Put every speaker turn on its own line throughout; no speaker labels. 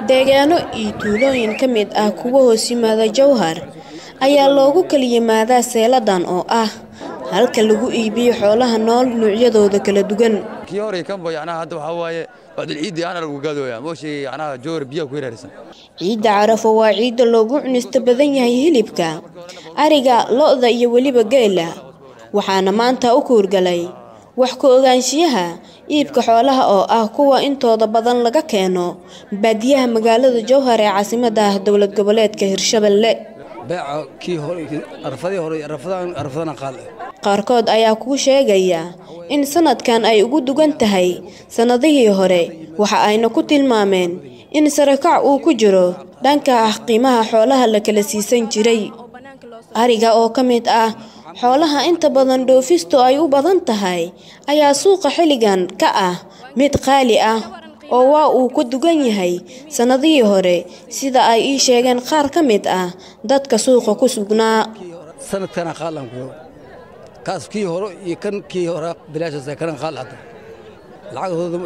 deegaano iyo tuulooyin ka mid ah kuwa hoos yimaada jowhar ayaa loogu kala yimaadaa seeladan oo ah halka lagu iibiyo xoolaha nool noocyadooda kala duwan
kii hore kanba yacnaha hadda waxaa waaye bacdul ciidii aana lagu gaadooyaa mooshii yacnaha joor biyaha ku yaraarsan
ciidda carafo waa ciidda loogu cunista badan yahay hilibka ariga lo-da iyo weliba geela waxaana maanta u kuurgalay wax ku ogaanshiyaha iibka xoolaha oo ah kuwa intooda badan laga keeno baadiyaha magaalada jowhar ee caasimadda ah dowlad goboleedka hirshabelle
beeca kii hore arafadii hore arafadan arafadana qaal
qaarkood ayaa kuu sheegaya in sanadkan ay ugu dugan tahay sannadihii hore waxa ayna ku tilmaameen in sarakac uu ku jiro dhanka ah qiimaha xoolaha la kala siisan jiray ariga oo ka mid ah xoolaha inta badan dhoofistu ay u badan tahay ayaa suuqa xilligan ka ah mid qaali ah oo waa uu ka dugan yahay sannadihii hore sida ay ii sheegeen qaar ka mid ah dadka suuqa ku sugnaa
sanadkana qaalan ku kaas kii hore iyo kan kii hore bilaashaas kana qaal hadda lacagtooda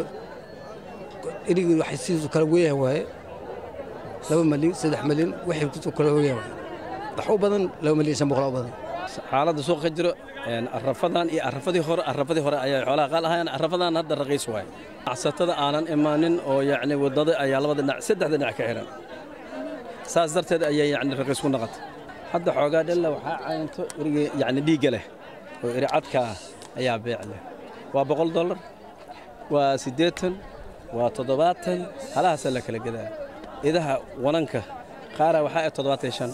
erigi waxay sidoo kala weeyaan waaye laba malyan saddex malyan waxay kusoo kala weeyaan waaye wax u badan laba malyan shan boqol u badan
xaaladda suuqa ka jiro arafadan iyo arafadii hore arafadii hore ayaa xoolaha qaal ahaayeen arafadan hadda raqiis waay acsatada aanan imaanin oo yacni waddada ayaa labada dhinac saddexda dhinac ka xihan saas darteed ayaa yacni raqiis ku noqotay hadda xoogaa dhella waxaa caynto eriga yacni dhiigga leh oo eri cadka ah ayaa beec leh waa boqol dollar waa siddeetan waa toddobaatan halahaasaa la kala gadaa idaha wananka qaara waxaa ah toddobaatan shan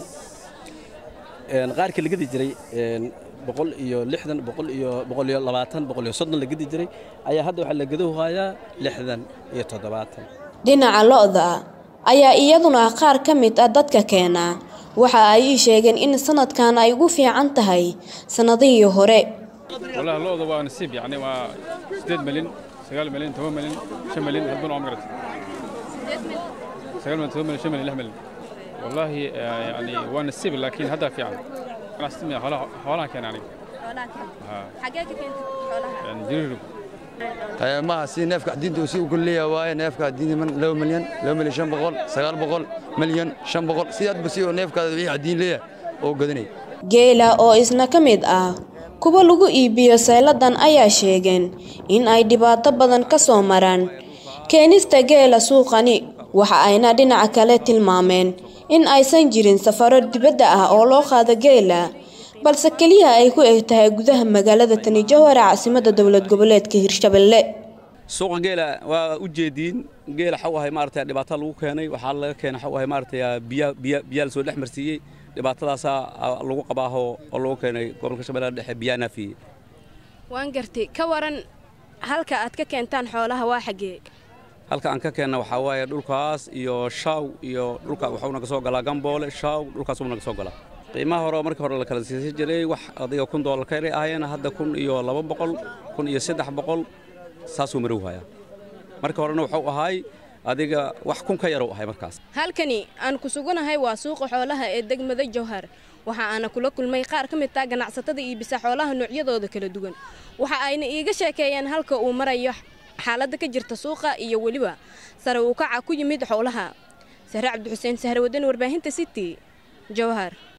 qaarkii la gedi jiray boqol iyo lixdan boqol iyo boqol iyo labaatan boqol iyo soddon la gedi jiray ayaa hadda waxaa la gedo hayaa lixdan iyo toddobaatan
dhinaca lo-da ayaa iyaduna qaar ka mid ah dadka keena waxa ay ii sheegeen in sanadkan ay ugu fiican tahay sannadihii hore
والله لوضة waa nasiib يعني waa sideed malyan sagaal malyan toban malyan shan malyan hadbana waa magarat sagaal malyan toban malyan shan malyan lix malyan والله يعني waa nasiib laakiin hadda fiican ganacsatada miya xoolaha xoolaha keena aniga yani jiriirgu
maaha si neefka diinta uu si u kulleeya waaye neefka diinta man laba malyan laba malyan shan boqol sagaal boqol malyan shan boqol sidaadba si oo neefkaada wixii cadiin leeyahay oo gadanay
geela oo isna ka mid ah kuwa lagu iibiyo sayladan ayaa sheegeen in ay dhibaato badan ka soo maraan keenista geela suuqani waxa ayna dhinaca kale tilmaameen in aysan jirin safaro dibadda ah oo loo qaado geela balse keliya ay ku eg tahay gudaha magaalada tani jowhar caasimadda dowlad goboleedka hirshabelle
suuqa geela waa u jeediin geela xaw ahay maaragtay dhibaato lagu keenay waxaa laga keenay xaw ahay maaragtay biya biya biyaa la soo dhex marsiiyey dhibaatadaasaa lagu qabaaho oo lagu keenay gobolka shabeellaha dhexe biyaa naafiyey
waan gartay ka waran halka aad ka keentaan xoolaha waa xaggee
halka aan ka keenna waxaa waaye dhulkaas iyo shaaw iyo dhulka waxuu naga soo galaa gamboole shaaw dhulkaasuu naga soo galaa qiimaha hore oo markii hore la kala siisan jiray wax adiga kun doolar ka yari ahayeen hadda kun iyo laba boqol kun iyo saddex boqol saasuu marow hayaa markii horena wuxuu ahaay adiga wax kun ka yarow ahay markaas
halkani aan ku suganahay waa suuqa xoolaha ee degmada jowhar waxa aana kula kulmay qaar ka mid taa ganacsatada iibisa xoolaha noocyadooda kala duwan waxa ayna iiga sheekeeyeen halka uu marayo xaaladda ka jirta suuqa iyo weliba sare uu kaca ku yimid xoolaha sahre cabdixuseen sahre wadani warbaahinta city jowhar